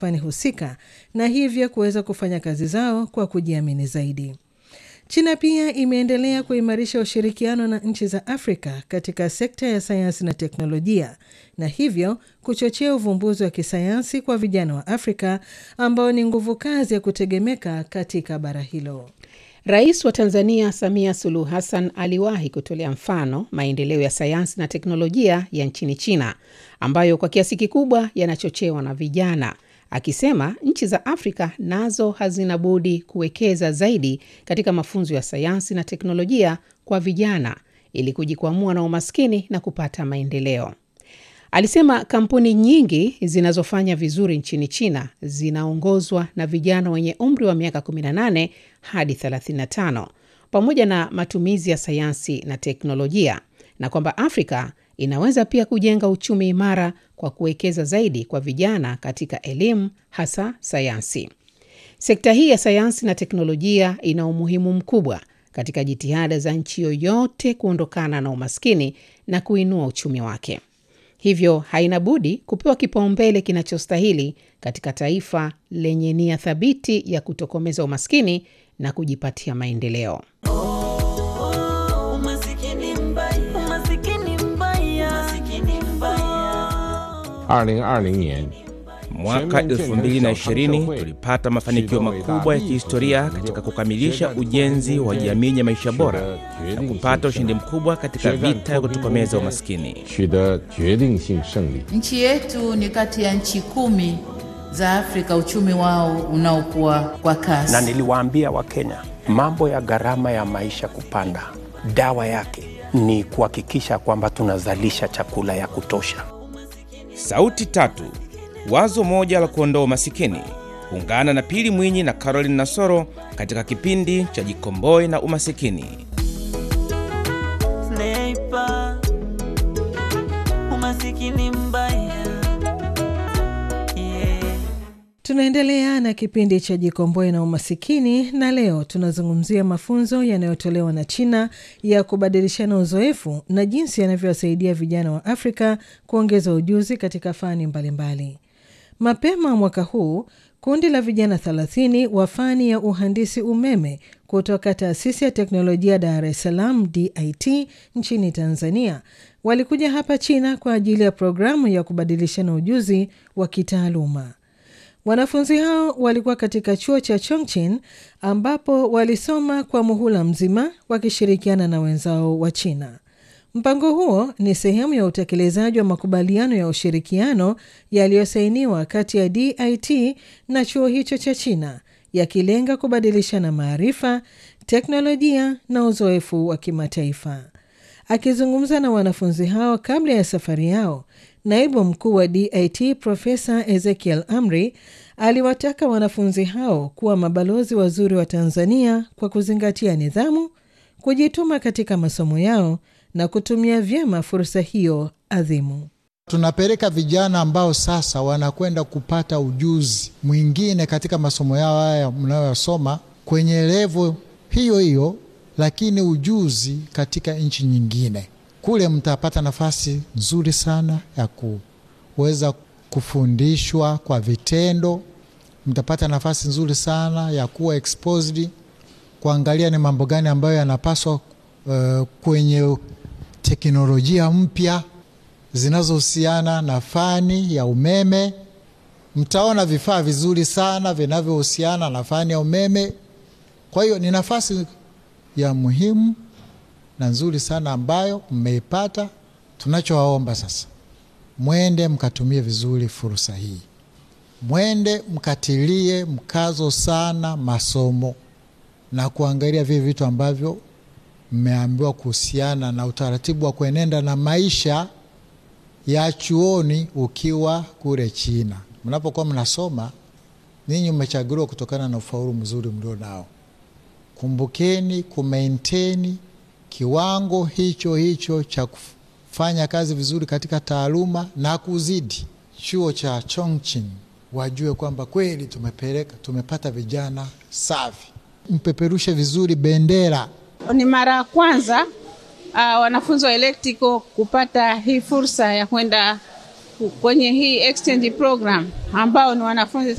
fani husika na hivyo kuweza kufanya kazi zao kwa kujiamini zaidi. China pia imeendelea kuimarisha ushirikiano na nchi za Afrika katika sekta ya sayansi na teknolojia na hivyo kuchochea uvumbuzi wa kisayansi kwa vijana wa Afrika ambao ni nguvu kazi ya kutegemeka katika bara hilo. Rais wa Tanzania Samia Suluhu Hassan aliwahi kutolea mfano maendeleo ya sayansi na teknolojia ya nchini China ambayo kwa kiasi kikubwa yanachochewa na vijana, akisema nchi za Afrika nazo hazina budi kuwekeza zaidi katika mafunzo ya sayansi na teknolojia kwa vijana ili kujikwamua na umaskini na kupata maendeleo. Alisema kampuni nyingi zinazofanya vizuri nchini China zinaongozwa na vijana wenye umri wa miaka 18 hadi 35 pamoja na matumizi ya sayansi na teknolojia, na kwamba Afrika inaweza pia kujenga uchumi imara kwa kuwekeza zaidi kwa vijana katika elimu, hasa sayansi. Sekta hii ya sayansi na teknolojia ina umuhimu mkubwa katika jitihada za nchi yoyote kuondokana na umaskini na kuinua uchumi wake. Hivyo haina budi kupewa kipaumbele kinachostahili katika taifa lenye nia thabiti ya kutokomeza umaskini na kujipatia maendeleo. Mwaka 2020 tulipata mafanikio makubwa ya kihistoria katika kukamilisha ujenzi wa jamii ya maisha bora na kupata ushindi mkubwa katika vita ya kutokomeza umaskini. Nchi yetu ni kati ya nchi kumi za Afrika uchumi wao unaokuwa kwa kasi. Na niliwaambia Wakenya mambo ya gharama ya maisha kupanda, dawa yake ni kuhakikisha kwamba tunazalisha chakula ya kutosha. Sauti tatu, wazo moja la kuondoa umasikini. Ungana na Pili Mwinyi na Caroline Nasoro katika kipindi cha Jikomboe na Umasikini. Sniper, umasikini mbaya. Yeah. Tunaendelea na kipindi cha Jikomboe na Umasikini, na leo tunazungumzia mafunzo yanayotolewa na China ya kubadilishana uzoefu na jinsi yanavyowasaidia vijana wa Afrika kuongeza ujuzi katika fani mbalimbali mbali. Mapema mwaka huu kundi la vijana 30 wa fani ya uhandisi umeme kutoka taasisi ya teknolojia Dar es Salaam DIT nchini Tanzania walikuja hapa China kwa ajili ya programu ya kubadilishana ujuzi wa kitaaluma. Wanafunzi hao walikuwa katika chuo cha Chongqing ambapo walisoma kwa muhula mzima wakishirikiana na wenzao wa China. Mpango huo ni sehemu ya utekelezaji wa makubaliano ya ushirikiano yaliyosainiwa kati ya DIT na chuo hicho cha China yakilenga kubadilishana maarifa, teknolojia na uzoefu wa kimataifa. Akizungumza na wanafunzi hao kabla ya safari yao, naibu mkuu wa DIT Profesa Ezekiel Amri aliwataka wanafunzi hao kuwa mabalozi wazuri wa Tanzania kwa kuzingatia nidhamu, kujituma katika masomo yao na kutumia vyema fursa hiyo adhimu. Tunapeleka vijana ambao sasa wanakwenda kupata ujuzi mwingine katika masomo yao haya mnayoyasoma kwenye levo hiyo hiyo, lakini ujuzi katika nchi nyingine. Kule mtapata nafasi nzuri sana ya kuweza kufundishwa kwa vitendo, mtapata nafasi nzuri sana ya kuwa exposed, kuangalia ni mambo gani ambayo yanapaswa uh, kwenye teknolojia mpya zinazohusiana na fani ya umeme. Mtaona vifaa vizuri sana vinavyohusiana na fani ya umeme. Kwa hiyo ni nafasi ya muhimu na nzuri sana ambayo mmeipata. Tunachowaomba sasa, mwende mkatumie vizuri fursa hii, mwende mkatilie mkazo sana masomo na kuangalia vile vitu ambavyo mmeambiwa kuhusiana na utaratibu wa kuenenda na maisha ya chuoni ukiwa kule China. Mnapokuwa mnasoma ninyi, mmechaguliwa kutokana na ufaulu mzuri mlio nao. Kumbukeni kumaintain kiwango hicho hicho cha kufanya kazi vizuri katika taaluma na kuzidi. Chuo cha Chongqing wajue kwamba kweli tumepeleka, tumepata vijana safi. Mpeperushe vizuri bendera ni mara ya kwanza uh, wanafunzi wa electrical kupata hii fursa ya kwenda kwenye hii exchange program ambao ni wanafunzi